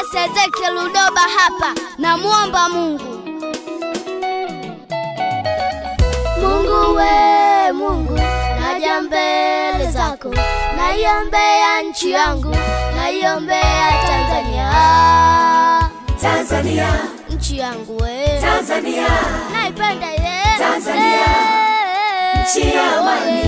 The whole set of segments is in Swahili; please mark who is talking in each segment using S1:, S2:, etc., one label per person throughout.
S1: Mwinjilisi Ezekiel Ludoba hapa, namwomba Mungu. Mungu we Mungu, naja mbele zako, naiombea nchi yangu, naiombea Tanzania,
S2: Tanzania,
S1: nchi yangu we,
S2: Tanzania,
S1: naipenda ye
S2: Tanzania,
S1: Eh,
S2: nchi ya amani.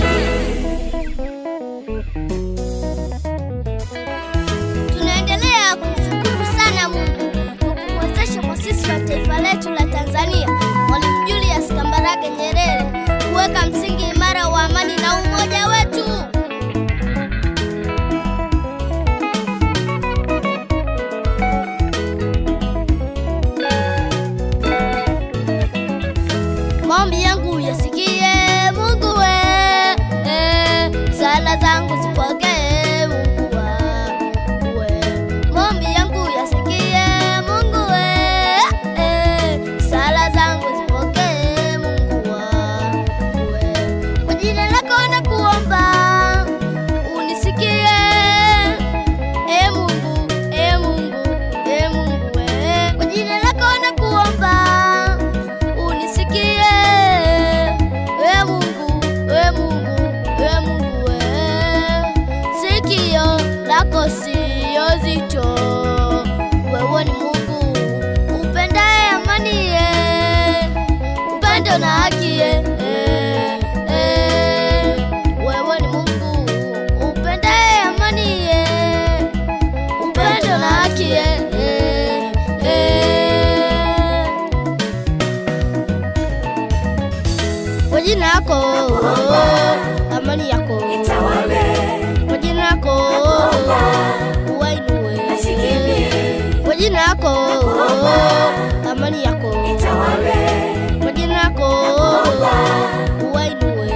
S1: Tunaendelea kushukuru sana Mungu kwa kuwezesha mwasisi wa taifa letu la Tanzania, Mwalimu Julius Kambarage Nyerere, kuweka msingi imara wa amani na umoja wetu. Maombi yangu yasikie Mungu we, eh, sala zangu zipokee Mungu wangu we. Maombi yangu yasikie Mungu we, eh, sala zangu zipokee Mungu wangu we. Kwa jina lako nakuomba unisikie, e Mungu, e Mungu, e Mungu we. Kwa jina lako nakuomba unisikie we Mungu, we Mungu, we Mungu we. Sikio lako sio zito, wewe ni Mungu upendaye amani ye, upendo na haki ye. eh, eh. Wewe ni Mungu upendaye amani ye, upendo na haki ye. eh, eh. Kwa jina lako amani yako,
S2: Itawale,
S1: kwa jina lako uwainue, kwa jina lako amani yako,
S2: itawale,
S1: kwa jina lako uwainue.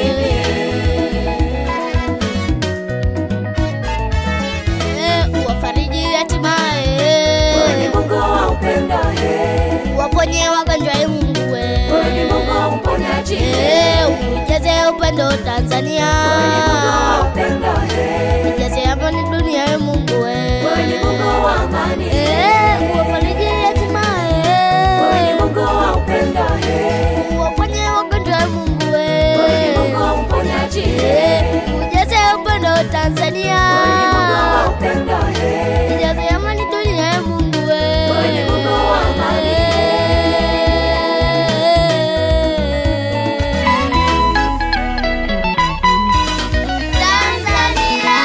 S1: Eh, Uwafariji
S2: wewe ni
S1: hatimaye,
S2: Mungu wa upendo, eh.
S1: uwaponye wagonjwa, e Mungu
S2: Wewe ni Mungu wa
S1: we.
S2: uponyaji,
S1: Eh, ujaze upendo Tanzania,
S2: wewe ni Mungu wa upendo, eh.
S1: ujaze amani dunia, e Mungu we.
S2: Wewe ni Mungu wa amani,
S1: Eh, uwafariji hatimaye,
S2: wewe ni Mungu wa upendo, eh.
S1: uwaponye wagonjwa, e Mungu we.
S2: Wewe ni Mungu wa uponyaji,
S1: Eh,
S2: eh.
S1: ujaze upendo Tanzania,
S2: Wewe ni Mungu wa upendo, eh.
S1: ujaze amani dunia, e Mungu we.
S2: Wewe ni Mungu wa amani.
S1: Tanzania.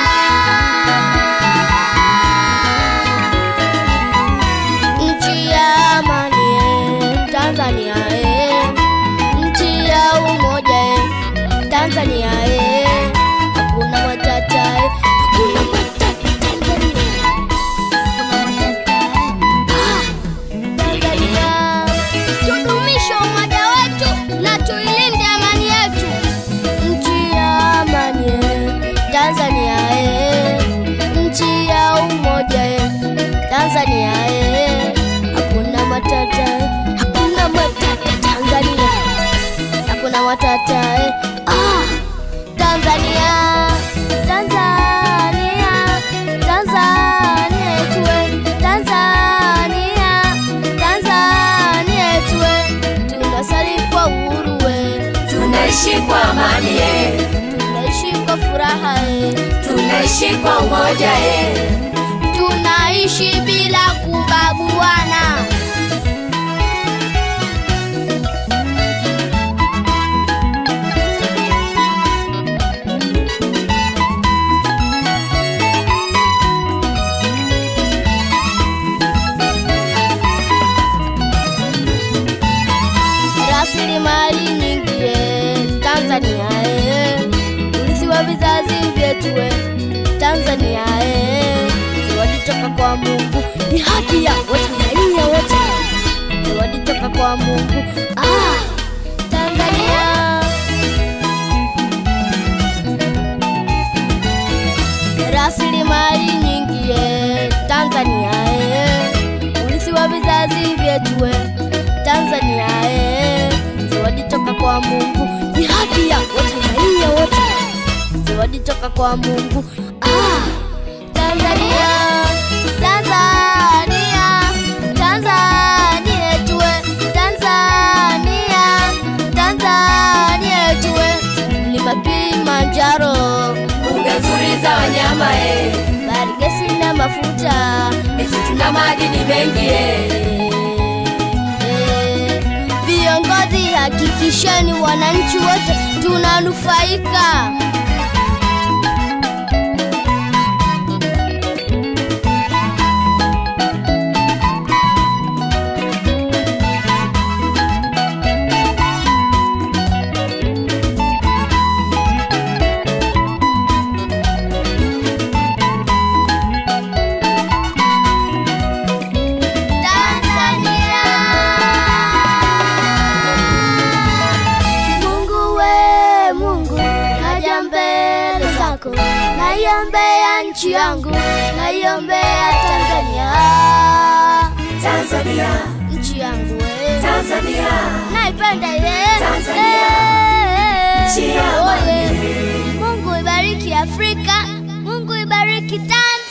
S1: Nchi ya amani, eh, Tanzania eh. Nchi ya umoja eh, Tanzania eh. Hakuna matata eh, hakuna matata Tanzania. Hakuna matata eh. Ah, Tanzania. Tudumishe umoja wetu na tuilinde amani yetu. Nchi ya amani eh, Tanzania eh. Nchi ya umoja eh, Tanzania eh. Hakuna matata eh, hakuna matata Tanzania. Hakuna matata eh. Ah, Tanzania. Tanzania. Tanzania yetu eh. Tanzania. Tanzania yetu eh. Tunasali kwa uhuru eh.
S2: Tunaishi kwa amani, eh.
S1: Tunaishi kwa furaha eh.
S2: Tunaishi kwa umoja, eh.
S1: Tunaishi bila kubaguana. Rasilimali nyingi eh, Tanzania eh. Urithi wa vizazi vyetu eh, Tanzania eh. Zawadi toka kwa Mungu ni haki ya Watanzania wote. Zawadi toka kwa Mungu ah, Tanzania. Rasilimali nyingi eh, Tanzania eh. Urithi wa vizazi vyetu eh, Tanzania eh. Zawadi toka kwa Mungu ni haki ya Watanzania wote. Zawadi toka kwa Mungu ah, Tanzania, Tanzania. mafuta
S2: misitu na madini mengi eh.
S1: Eh, viongozi hakikisheni wananchi wote tunanufaika Tanzania. Mungu we Mungu, naja mbele zako, naiombea nchi yangu, naiombea Tanzania,
S2: Tanzania,
S1: nchi yangu we,
S2: Tanzania,
S1: naipenda ye
S2: Tanzania, nchi ya amani.
S1: Mungu ibariki Afrika, Mungu ibariki Tanzania.